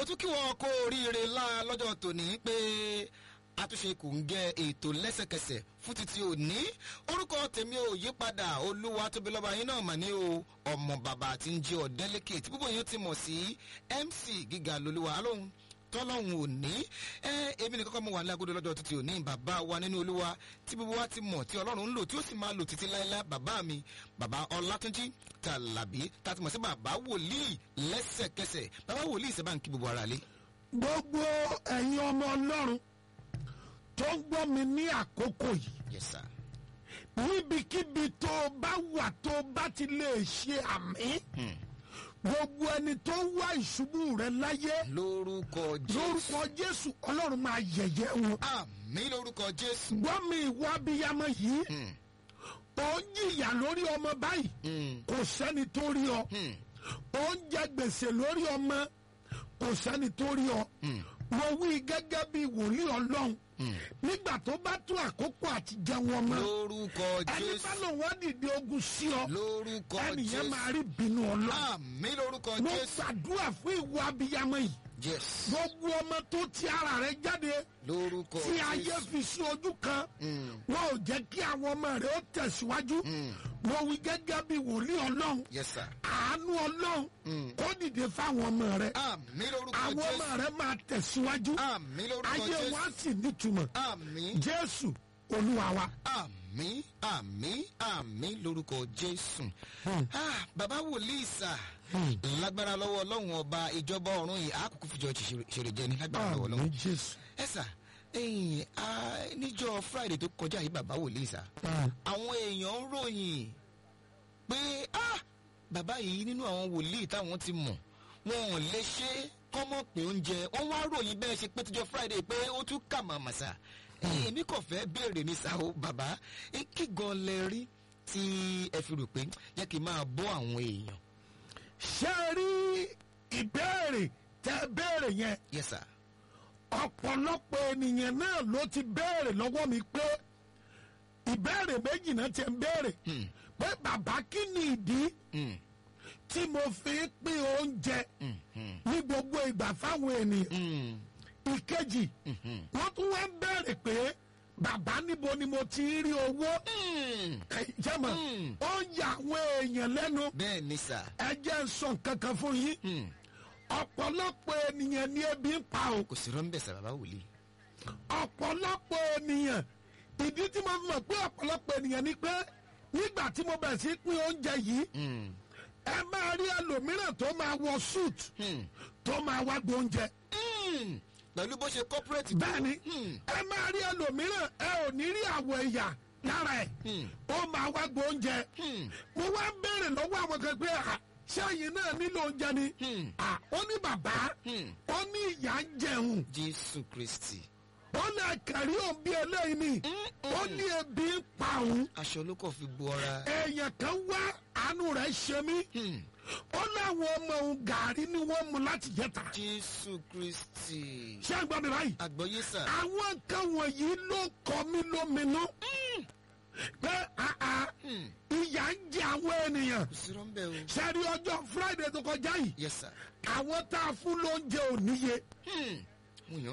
mo tún kí wọn kó oríire ńlá lọ́jọ́ tòní pé àtúnṣe kò ń gẹ ètò lẹ́sẹ̀kẹsẹ̀ fún títí òní orúkọ tèmi ò yí padà olúwa tóbi lọ́ba yín náà mà ní o ọmọ bàbá tí ń jí ọ̀dẹ́lẹ́kẹ̀ tí púpọ̀ yín ti mọ̀ sí mc gíga lolúwa lóhun tọ́lọ́hún òní ẹ èmi nìkan kọ́ mo wà ní agodo lọ́jọ́ títí òní bàbá wa nínú olúwa tí gbogbo wa ti mọ̀ tí ọlọ́run ń lò tí ó sì máa lò títí láéláé bàbá mi bàbá ọlátúnjí tàlàbí tá a ti mọ̀ sí bàbá wòlíì lẹ́sẹ̀kẹsẹ̀ bàbá wòlíì ìṣẹ́ bá ń kí gbogbo ara lé. gbogbo ẹ̀yin ọmọ ọlọ́run tó ń gbọ́ mi ní àkókò yìí yes sir. níbikíbi tó o bá wà tó o bá ti lè ṣe àmì gbogbo ẹni tó ń wá ìṣubú rẹ láyé lórúkọ jésù lórúkọ jésù ọlọ́run máa yẹ̀yẹ́ wọn. àmì lórúkọ jésù. gbọ́ mi ìwọ abiyamọ yìí ó ń jìyà lórí ọmọ báyìí kò sẹ́ni tó rí ọ ó ń jẹ gbèsè lórí ọmọ kò sẹ́ni tó rí ọ mo wí gẹ́gẹ́ bí wòlíì ọlọ́run nígbà tó bá tún àkókò àti jẹun ọmọ lórúkọ ẹni jésù bá lòun wá dìde ogun sí ọ lórúkọ ẹnìyẹn jésù máa rí bínú ọlọ́run àmì lórúkọ mo jésù gbàdúrà fún ìwọ abiyamọ yìí yes gbogbo ọmọ tó ti ara rẹ jáde lórúkọ tí ayé jésù fi sí ojú kan wọn ò jẹ́ kí àwọn ọmọ rẹ ó tẹ̀síwájú mo wí gẹ́gẹ́ bí wòlíì ọlọ́run yes sir àánú ọlọ́run kó dìde fáwọn ọmọ rẹ àmì lórúkọ àwọn ọmọ jésù rẹ máa tẹ̀síwájú àmì lórúkọ ayé jésù wọn á sì nítumọ̀ àmì jésù olúwa wa. àmì àmì àmì lórúkọ jésù Ah, bàbá wòlíì sà lágbára lọ́wọ́ ọlọ́run ọba ìjọba ọ̀run yìí àkókò fìjọ ṣèrè jẹ ní lágbára lọ́wọ́ ọlọ́run àmì jésù. ẹ sà ẹyìn níjọ friday tó kọjá yìí bàbá wòlíì sà àwọn èèyàn ń ròyìn pé ah, bàbá yìí nínú àwọn wòlíì táwọn ti mọ̀ wọn ò lè ṣe kọ́mọ̀ pé oúnjẹ wọ́n wá ròyìn bẹ́ẹ̀ ṣe pé tíjọ friday pé ó tún kà màmá sà èmi kò fẹ́ béèrè ní sà ó bàbá eh, kí gan lẹ rí tí ẹ fi rò pé jẹ́ kí n máa bọ́ àwọn èèyàn ṣé ẹ rí ìbéèrè tẹ béèrè yẹn yes sir ọ̀pọ̀lọpọ̀ ènìyàn náà ló ti béèrè lọ́wọ́ mi pé ìbéèrè méjì náà ti ń béèrè pé bàbá kí ni ìdí Mm, tí mo fi ń pín oúnjẹ mm, mm, ní gbogbo ìgbà fáwọn ènìyàn mm, ìkejì mhm. wọ́n tún wá ń béèrè pé bàbá níbo ni mo ti ń rí owó Mm, jẹ́mọ̀ Mm. ó ń yà àwọn èèyàn lẹ́nu bẹ́ẹ̀ ni sà ẹ jẹ́ ń sọ nǹkan kan fún yín Mm, ọ̀pọ̀lọpọ̀ ènìyàn ní ebi ń pa o kò sí rọ́ńbẹ̀ sà bàbá wòlíì ọ̀pọ̀lọpọ̀ ènìyàn ìdí tí mo fi mọ̀ pé ọ̀pọ̀lọpọ̀ ènìyàn ni pé nígbà tí mo bẹ̀rẹ̀ sí pín oúnjẹ yìí Mm, ẹ máa rí ẹlòmíràn tó máa wọ suit mm, tó máa wá gbóúnjẹ mm. pẹ̀lú bó ṣe corporate tó. bẹ́ẹ̀ ni Mm, ẹ máa rí ẹlòmíràn ẹ ò ní rí àwọ̀ ẹ̀yà lára ẹ̀ mm, ó máa wá gbóúnjẹ mm, mo wá ń béèrè lọ́wọ́ àwọn kan pé à ṣẹ́yìn náà nílò oúnjẹ ni mm, à ó ní bàbá mm. ó ní ìyá ń jẹun jésù kristi. ó ní àkàrí òun bí eléyìí ni ó ní ebi ń pa òun aṣọ ló kàn fi bu ọra. èèyàn kan wá àánú rẹ̀ ṣe mí Mm, ó láwọn ọmọ òun gàrí ni wọ́n mu láti jẹta jésù kristi. ṣé ń gbọ́ mi báyìí àgbọ̀yé sà. àwọn nǹkan wọ̀nyí ló kọ mí lóminú pé àà Mm, ìyà ń jẹ àwọn ènìyàn kò sí rọ́ńbẹ̀ o. ṣẹ́rí ọjọ́ friday tó kọjá yìí yes sir. àwọn tá a fún lóúnjẹ ò níye Mm,